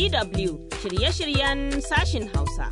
DW shirye-shiryen sashin Hausa.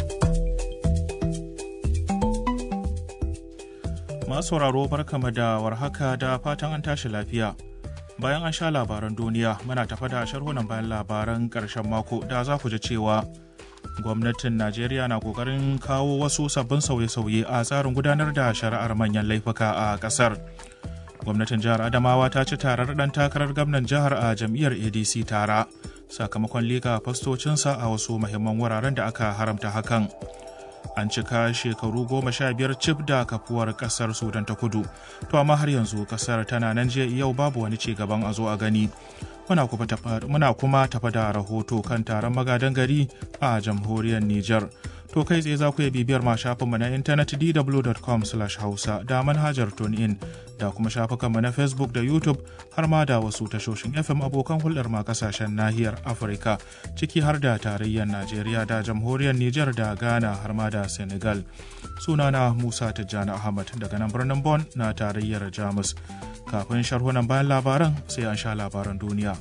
Masu sauraro barkama da warhaka da fatan an tashi lafiya. Bayan an sha labaran duniya muna tafa da sharhunan bayan labaran ƙarshen mako da za ku ji cewa gwamnatin Najeriya na ƙoƙarin kawo wasu sabbin sauye-sauye a tsarin gudanar da shari'ar manyan laifuka a ƙasar. Gwamnatin jihar Adamawa ta ci tarar ɗan takarar gwamnan jihar a jam'iyyar ADC tara sakamakon liƙa fastocinsa a wasu muhimman wuraren da aka haramta hakan. an cika shekaru goma sha biyar cif da kafuwar kasar sudan ta kudu to amma har yanzu kasar tana nan jiya yau babu wani ci gaban a zo a gani muna kuma tafa da rahoto kan taron magadan gari a jamhuriyar niger to kai tsaye za ku iya bibiyar ma shafinmu na intanet dw.com hausa da manhajar tunein da kuma shafukanmu na facebook da youtube har ma da wasu tashoshin fm abokan hulɗar ma kasashen nahiyar afirka ciki har da tarayyar najeriya da jamhuriyar niger da ghana har ma da senegal sunana musa tijjani ahmad daga nan birnin bon na tarayyar jamus kafin sharhunan bayan labaran sai an sha labaran duniya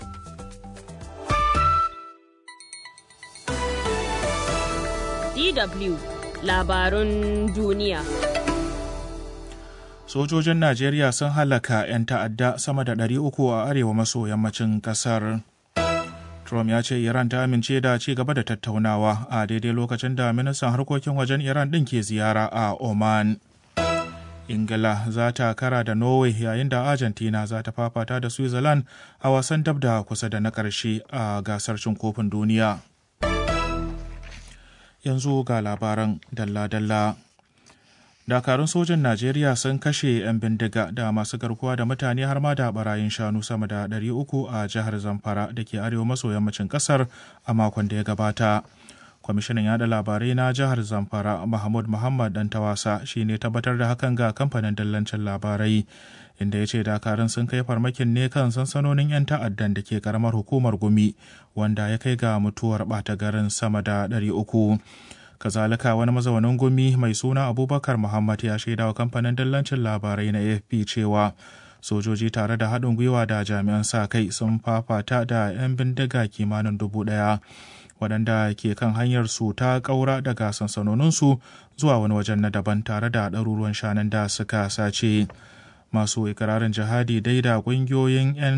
DW labarun duniya. Sojojin Najeriya sun halaka 'yan ta'adda sama da 300 a arewa maso yammacin kasar. Trump ya ce Iran ta amince da ci gaba da tattaunawa a daidai lokacin da ministan harkokin wajen Iran ɗin ke ziyara a Oman. Ingila za ta kara da Norway yayin da Argentina za ta fafata da Switzerland a wasan dab da kusa da na ƙarshe a gasar cin kofin duniya. yanzu ga labaran dalla-dalla. Dakarun sojin Najeriya sun kashe 'yan bindiga da masu garkuwa da mutane har ma da barayin shanu sama da 300 a jihar Zamfara da ke arewa maso yammacin kasar a makon da ya gabata. Kwamishinan yada labarai na jihar Zamfara Mahmud Muhammad dan tawasa shi ne tabbatar da hakan ga kamfanin dallancin labarai. inda ya ce dakarun sun kai farmakin ne kan sansanonin 'yan ta'addan da ke karamar hukumar gumi wanda ya kai ga mutuwar ɓata garin sama da 300 kazalika wani mazaunin gumi mai suna abubakar muhammad ya shaida wa kamfanin dallancin labarai na afp cewa sojoji tare da haɗin gwiwa da jami'an sa kai sun fafata da 'yan bindiga kimanin dubu ɗaya waɗanda ke kan hanyar su ta ƙaura daga sansanoninsu zuwa wani wajen na daban tare da ɗaruruwan shanun da suka sace. masu ikirarin jihadi dai da ƙungiyoyin 'yan